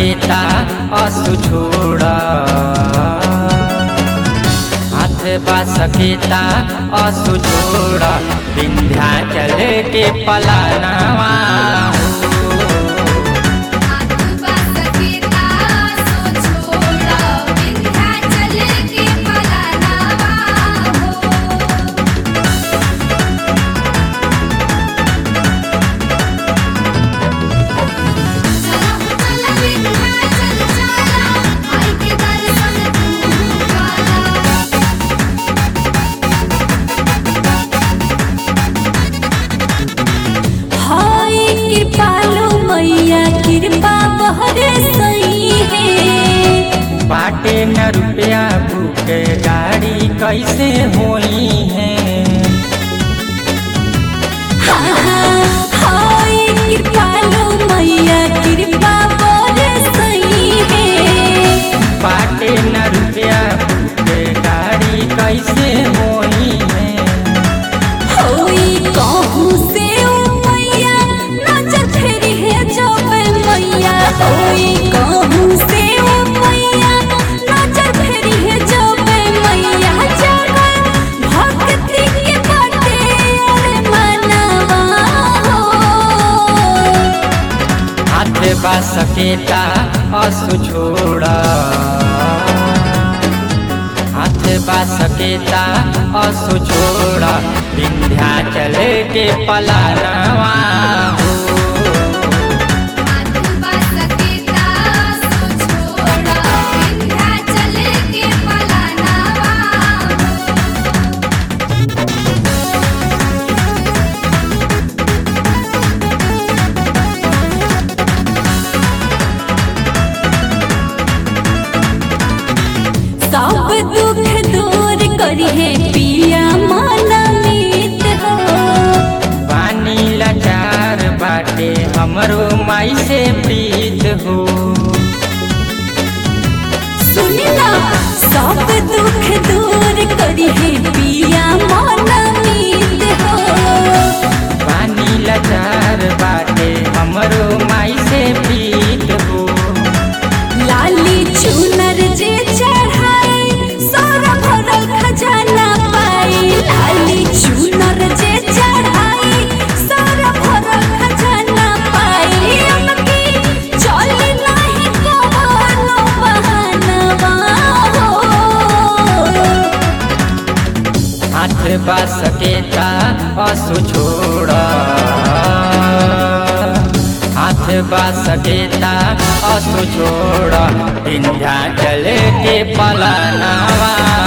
सकेता असु छोड़ा हाथ बा सकेता असु छोड़ा विंध्याचल के पलानावा आत्मा सकेता सो छोड़ा विंध्याचल के पलानावा हो चला चला विंध्याचल चला आई के दर्शन तू काला हाय कृपालु मैया कृपा बहरे सही है बाटे न रुपया भूखे गाड़ी कैसे होई है हाय कृपालु मैया कृपा बहरे सही है बाटे न रुपया भूखे गाड़ी कैसे होई है होई कहूँ से ओ मैया नजर फेरी है जो मैया होई कहूँ से ओ मैया नजर फेरी है जो मैया जगन भक्ति के बाटे अरे मनवा हो हाथ बा सकेता असु छोड़ा हाथ बा सकेता असु छोड़ा विंध्याचल के पलानवा आत्मा सकेता सो छोड़ा विंध्याचल के पलानावा हो सब दुख दूर करिहे पिया मन मीत हो पानी लाचार बाटे हमरो माई से प्रीत हो सुनना सब दुख दूर करिहे पिया मन मीत हो पानी लाचार बाटे हमरो माई से प्रीत हो लाली चुनर जे चढ़ाई सारा भरल खजाना पाई लाली चुनर जे चढ़ाई सारा भरल खजाना पाई अमकी चल नाही कवनो बहानवा हो हाथ बा सकेता असु छोड़ा हाथ बा सकेता असु छोड़ा विंध्याचल के पलानावा